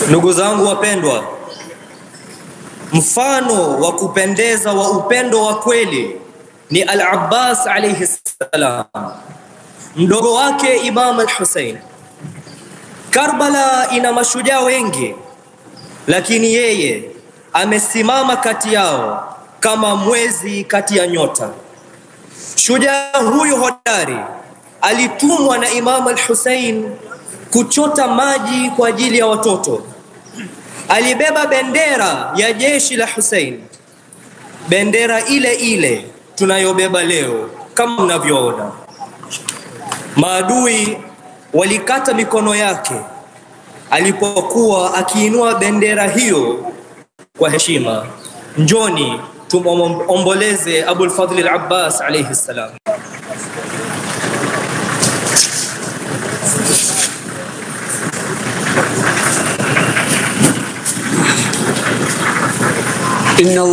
Ndugu zangu wapendwa, mfano wa kupendeza wa upendo wa kweli ni Al-Abbas alayhi salam, mdogo wake Imam Al-Hussein. Karbala ina mashujaa wengi, lakini yeye amesimama kati yao kama mwezi kati ya nyota. Shujaa huyu hodari alitumwa na Imam Al-Hussein kuchota maji kwa ajili ya watoto. Alibeba bendera ya jeshi la Hussein, bendera ile ile tunayobeba leo kama mnavyoona. Maadui walikata mikono yake alipokuwa akiinua bendera hiyo kwa heshima. Njoni tumomboleze Abul Fadhl al-Abbas alayhi salam. إن